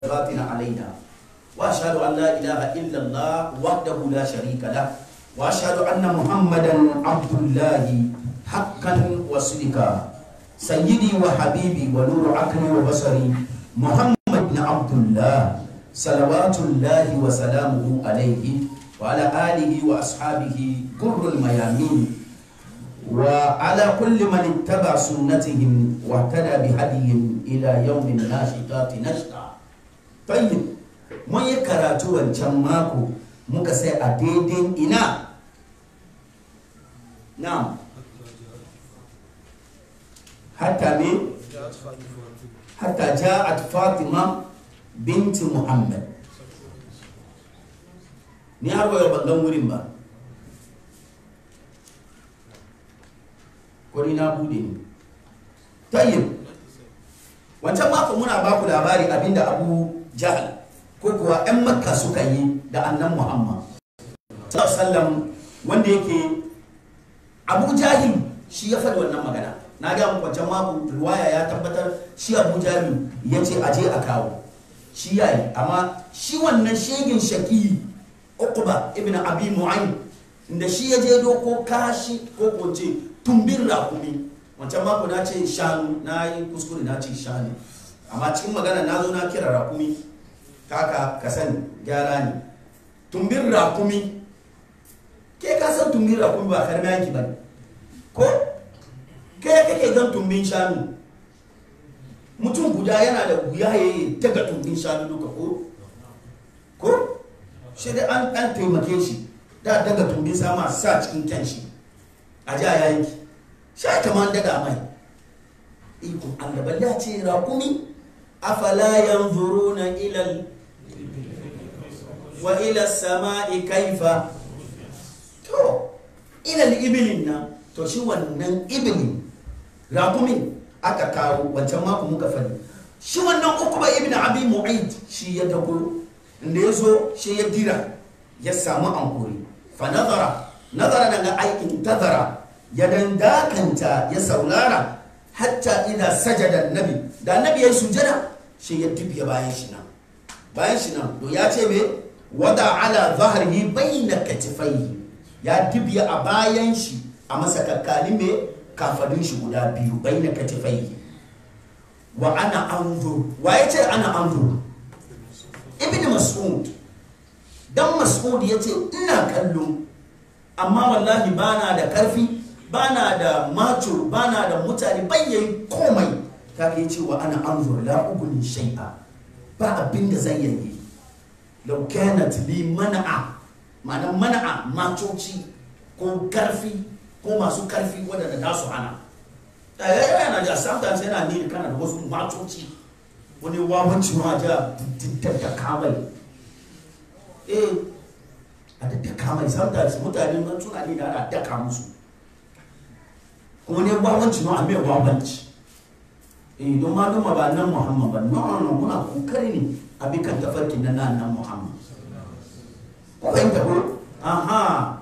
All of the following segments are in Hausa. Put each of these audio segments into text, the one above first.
باطن علينا واشهد ان لا اله الا الله وحده لا شريك له واشهد ان محمدا عبد الله حقا وصدقا سيدي وحبيبي ونور عقلي وبصري محمد بن عبد الله صلوات الله وسلامه عليه وعلى اله واصحابه كر الميامين وعلى كل من اتبع سنتهم واهتدى بهديهم الى يوم الناشطات نشطا طيب mun yi karatu wancan mako muka sai a daidai ina na hatta me hatta ja'at fatima binti muhammad ni har wayo ban gan wurin ba ko ni na bude ni tayyib wancan mako muna ba ku labari abinda abu jahal ko kuwa 'yan makka suka yi da annan muhammad sallam wanda yake abu jahil shi ya faɗi wannan magana na ga muku wancan mako riwaya ya tabbatar shi abu jahil ya ce aje a kawo shi ya yi amma shi wannan shegin shaki uqba ibn abi mu'ayn da shi ya je doko kashi ko ko ce tumbin rakumi wancan mako na ce shanu na yi kuskure na ce shanu amma cikin magana na zo na kira rakumi kaka ka sani gyara ne tumbin rakumi ke ka san tumbin rakumi ba karmi yanki ba ne ko ke kake gan tumbin shanu mutum guda yana da wuya ya yi daga tumbin shanu duka ko ko shi da an ɗan taimake shi da daga tumbin sama sa cikin kyan shi a ji a yanki shi kama daga mai iko allah balle ce rakumi afala yanzuruna ilal wa ila sama'i kaifa to ila ibilin nan to shi wannan ibilin rakumin aka kawo wancan mako muka fadi shi wannan ukuba ibn abi mu'aid shi ya dago inda ya zo shi ya dira ya samu ankuri fa nazara nazara daga aikin tazara ya dandakanta ya saulara hatta idan sajada nabi da nabi ya yi sujada shi ya dubiya bayan shi nan bayan shi nan to ya ce me wada ala zahrihi bayna katifaihi ya dubiya a bayan shi a masa kakkali me kafadun shi guda biyu bayna katifaihi wa ana anzur wa ya ce ana anzur ibn mas'ud dan mas'ud ya ce ina kallo amma wallahi bana da karfi bana da macho bana da mutane bayyayin komai ta ke cewa ana anzur la uguni shay'a ba abin da zan yi law kanat li mana'a ma'ana mana'a macoci ko karfi ko masu karfi wadanda za su hana yana da sometimes yana ne kana da wasu macoci wani wawanci ma ja da kamai eh a da kamai sometimes mutane suna ne da ana daka musu kuma ne wawanci ma a mai wawanci eh don ma duma ba nan muhammad ba no no muna kokari ne a bi kan tafarkin na nan nan muhammad ko fahimta ko aha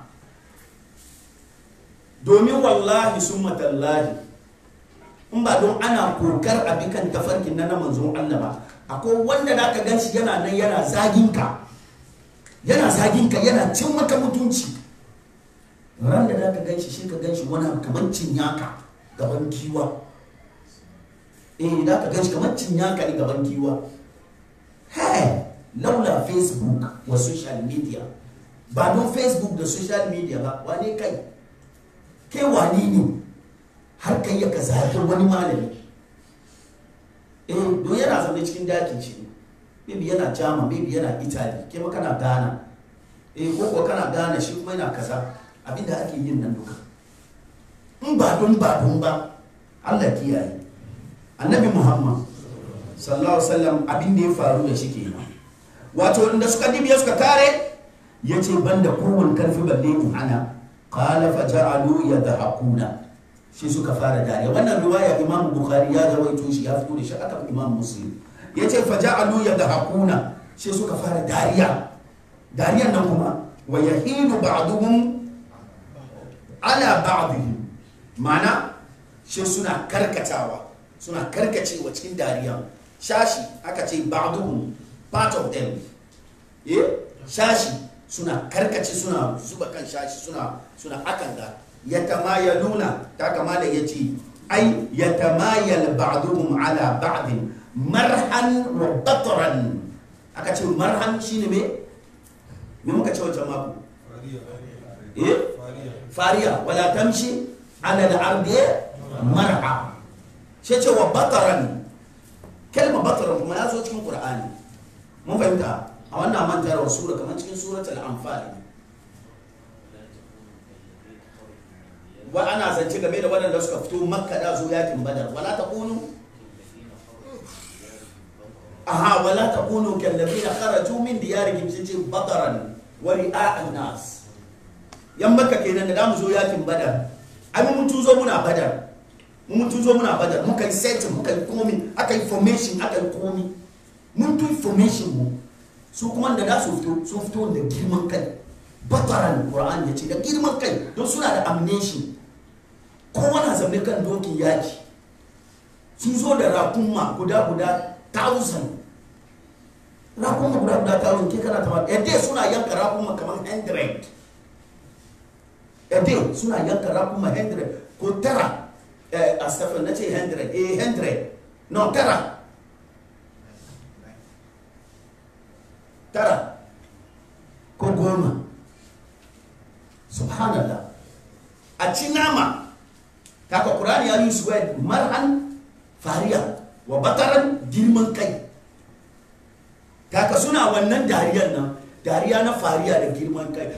domin wallahi summa tallahi in ba don ana kokar a bi kan tafarkin na manzon Allah ba akwai wanda da ka gan shi yana nan yana zagin ka yana zagin ka yana cin maka mutunci ran da ka gan shi shi ka gan shi wani kamar cinyaka gaban kiwa eh da ka gan shi kamar cinyaka ne gaban kiwa hey laula facebook wa social media ba don facebook da social media ba wane kai kai wani ne har kai ya ka zaɓi wani malami eh don yana zaune cikin dakin shi maybe yana jama maybe yana italy ke ma kana ghana eh ko kuwa kana ghana shi kuma yana kaza abinda ake yin nan duka in ba don ba don ba allah kiyaye annabi muhammad sallallahu alaihi wasallam abin da ya faru da shi kenan wato inda suka dibiya suka kare ya ce banda kowane karfi balle in ana qala fa ja'alu yadhakuna shi suka fara dariya wannan riwaya imam bukhari ya rawaito shi ya fito da shi aka imam muslim ya ce fa ja'alu yadhakuna shi suka fara dariya dariyan nan kuma wa yahidu ba'duhum ala ba'dihim mana shi suna karkatawa suna karkacewa cikin dariya shashi aka ce ba'duhum part of them eh shashi suna karkace suna zuba kan shashi suna suna akan ga yatamayaluna ta kamala yace ai yatamayal ba'duhum ala ba'din marhan wa batran aka ce marhan shine me me muka ce wancan mako eh fariya wala tamshi ala al-ardi marha shi ce wa bataran kalma bataran kuma ya zo cikin qur'ani mun fahimta a wannan mantarwar sura kamar cikin suratul anfal wa ana zance game da waɗanda suka fito makka da zo yakin badar wala taqulu aha wala taqulu kal ladina kharaju min diyarihim sijin bataran wa ri'a an-nas yan makka kenan da mu zo yakin badar ai mun tuzo muna badar mun tuzo muna badar muka yi setting muka yi komi aka yi formation aka yi komi mun tu formation mu su kuma da da su fito sun fito da girman kai bataran qur'an ya ce da girman kai don suna da amnation kowa na zaune kan dokin yaki sun zo da rakunma guda guda thousand rakunma guda guda thousand ke kana tama yadda suna yanka rakunma kamar 100 yadda suna yanka rakunma 100 ko tara a stafan na ce 100 eh 100 no tara tara ko goma subhanallah a ci nama kaka kurani ya yi su wed marhan fariya wa bataran girman kai kaka suna wannan dariyar nan dariya na fariya da girman kai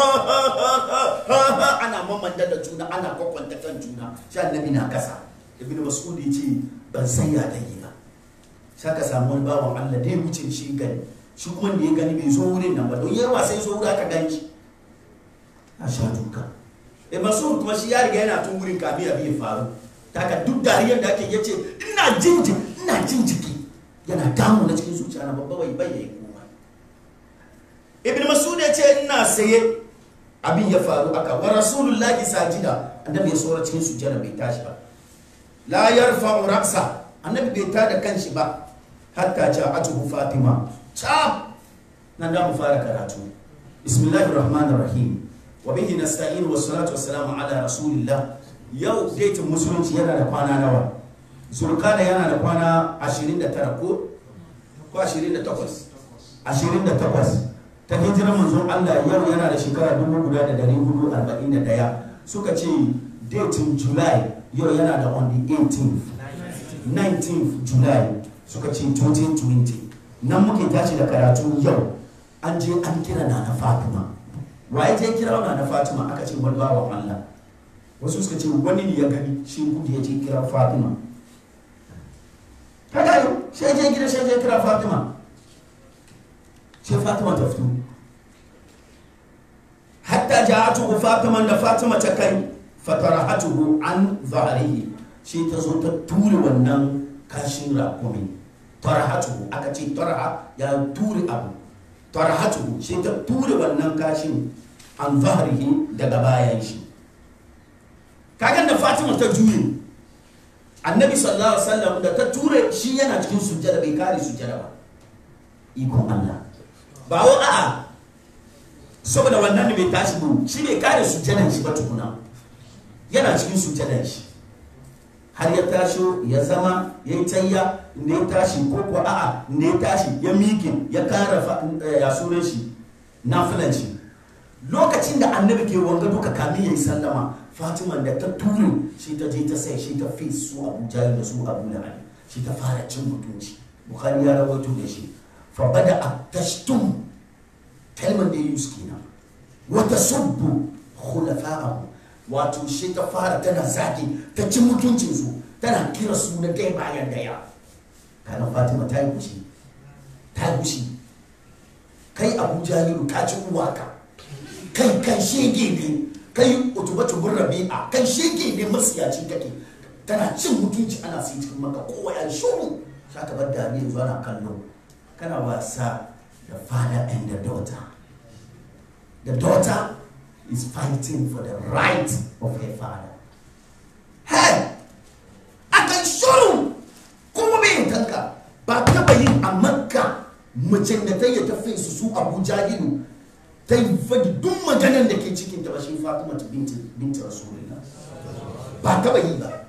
ana mamanda da juna ana kwakwanta kan juna shi annabi na kasa ibn mas'ud ya ce ban san ya ta yi ba sai ka samu wani bawan Allah da ya wuce shi gani shi kuma da ya gani bai zo wurin nan ba don yawa sai zo wuri aka ganci a sha duka e mas'ud kuma shi ya riga yana tun wurin kafin abin ya faru taka duk dariyar da ake yace ina jin ina jin jiki yana damu na cikin zuciya na babba bai bayyana kuma ibn mas'ud ya ce ina saye abin ya faru aka wa rasulullahi sajida annabi ya sora cikin sujjada bai tashi ba la yarfa'u ra'sa annabi bai tada kanshi ba hatta ja'atuhu fatima ta nan da mu fara karatu bismillahir rahmanir rahim wa bihi nasta'in wa salatu wa salamu ala rasulillah yau date musulunci yana da kwana nawa zulkada yana da kwana 29 ko ko 28 28 ta hijirar manzon Allah yau yana da shekara 1441 suka ce datin July yau yana da on the 18th 19th July suka ce 2020 nan muke tashi da karatu yau an je an kira na na Fatima waye je kira na na Fatima aka ce wani bawan Allah wasu suka ce wani ne ya gani shi gudu ya je kira Fatima kaga yau sai je gida sai je kira Fatima sai fatima ta fito hatta ja'atuhu fatima da fatima ta kai fatarahatuhu an zahrihi shi ta zo ta ture wannan kashin rakumi tarahatuhu aka ce taraha ya ture abu tarahatuhu shi ta ture wannan kashin an zahrihi daga bayan shi kagan da fatima ta juye annabi sallallahu alaihi wasallam da ta ture shi yana cikin sujjada bai kare sujjada ba ikon Allah ba wa a'a saboda wannan da bai tashi ba shi bai kare sujjadan shi ba tukuna yana cikin sujjadan shi har ya tashi ya zama ya yi tayya ne ya tashi ko ko a'a ne ya tashi ya miƙe ya kara ya sunan shi nafilan shi lokacin da annabi ke wanga duka kamin ya yi sallama fatima da ta ture shi ta je ta sai shi ta fi su abu jahil da su abu da ali shi ta fara cin mutunci bukhari ya rawaito da shi fa bada tashtum kalmar da ya yi kenan wata subbu khulafa'ahu wato shi ta fara tana zaki ta ci mutuncin su tana kira su na dai bayan daya kana fatima ta yi kushi ta yi kushi kai abu jahilu ka ci uwaka kai kan shege ne kai utubatu bin rabi'a kan shege ne masiyaci kake tana cin mutunci ana sai cikin maka kowa ya shuru saka bar dariya zuwa na kallo kana wasa the father and the daughter the daughter is fighting for the right of her father hey akan shuru kuma bai tanka ba taba yin a makka macen da ta yi ta su su abu jahilu ta yi fadi duk maganar da ke cikin ta ba shi fatima ta binti binti rasulullah ba taba yi ba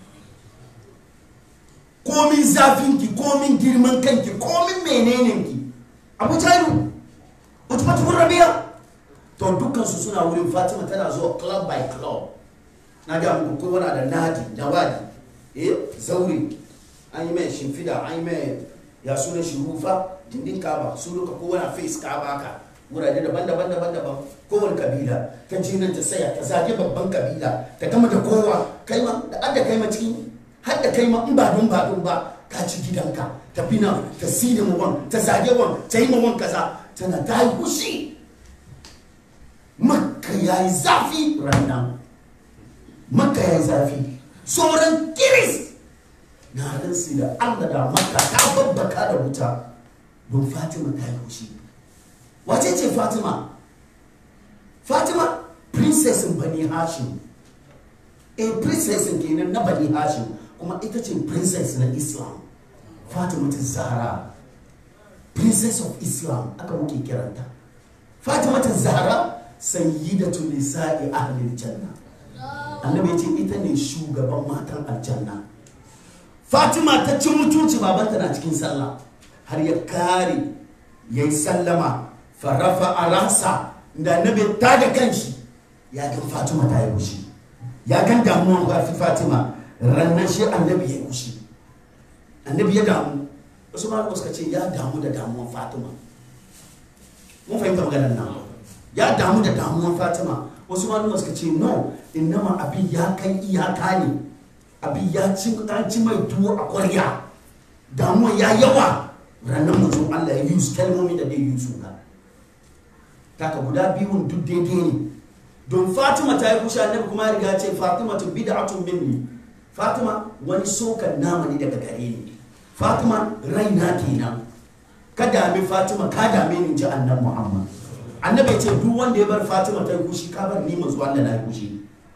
komin zafinki komin girman kanki komin menenenki abu jahilu utubatu rabiya to dukkansu suna wurin fatima tana zuwa club by club na ga muku kowa na da nadi da wadi eh zaure an yi mai shimfida an yi mai ya suna shi rufa dindin kaba su duka kowa na face kaba ka wurare daban-daban daban-daban kowane kabila ta jinan ta saya ta zage babban kabila ta gama da kowa kai ma da adda kai ma cikin har da kai ma in ba don ba don ba ka ci gidanka ta fina ta sida mu wan ta zage wan ta yi ma wan kaza tana ta yi kushi makka ya yi zafi ranar makka ya yi zafi sauran kiris na ransu da allah da makka ta babbaka da wuta don fatima ta yi kushi wace ce fatima fatima princessin bani hashim a princessin kenan na bani hashim kuma ita ce princess na islam fatima ta zahara princess of islam aka muke kiranta fatima ta zahara sayyidatu nisa'i ahlil janna annabi ya ce ita ne shugaban matan aljanna fatima ta ci mutunci babanta na cikin sallah har ya kare ya yi sallama farafa a ransa da annabi ta da kanshi ya gan fatima ta yi wushi ya gan damuwan gafi fatima rannan shi annabi ya yi wushi annabi ya damu wasu ma suka ce ya damu da damuwan fatima mun fahimta maganar nan ya damu da damuwan fatima wasu malama suka ce no innama abin ya kai iyaka ne abin ya ci an ci mai tuwo a kwarya damuwa ya yawa ranar mutum allah ya use kalmomi da dai use ka taka guda biyun duk daidai ne don fatima ta yi kushe annabi kuma ya riga ce fatima tu bid'atun minni fatima wani sokan nama ne daga gare ni fatima raina kenan ka dami fatima ka dame ni ji annabi muhammad annabi ya ce duk wanda ya bar fatima ta yi kushi ka bar ni manzo Allah na yi kushi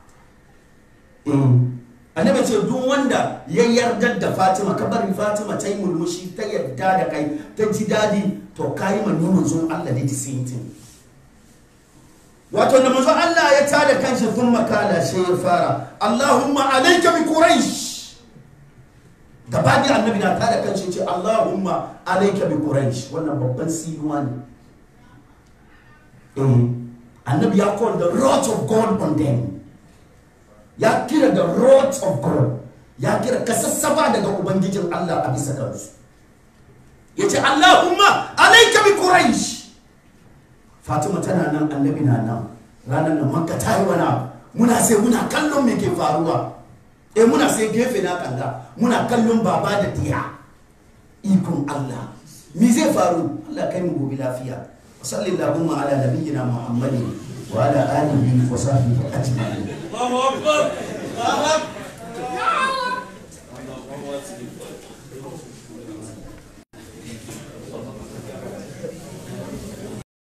annabi ya ce duk wanda ya yarda da fatima ka bari fatima ta yi mulmushi ta yarda da kai ta ji dadi to ka yi ni manzo Allah ne the same thing wato da manzo Allah ya tada kanshi sun makala shi ya fara Allahumma alayka bi quraish gaba da annabi na tada kanshi ce Allahumma alayka bi quraish wannan babban sinuwa ne annabi ya call the wrath of God on them ya kira the wrath of God ya kira kasassaba daga ubangijin Allah a bisa kansu ya ce Allahumma alaika bi Quraish Fatima tana nan annabi na nan ranar nan makka ta yi wana muna sai muna kallon me ke faruwa eh muna sai gefe na kalla muna kallon baba da tiya ikon Allah me zai faru Allah kai mu gobe lafiya وصل اللهم على نبينا محمد وعلى اله وصحبه اجمعين الله اكبر الله اكبر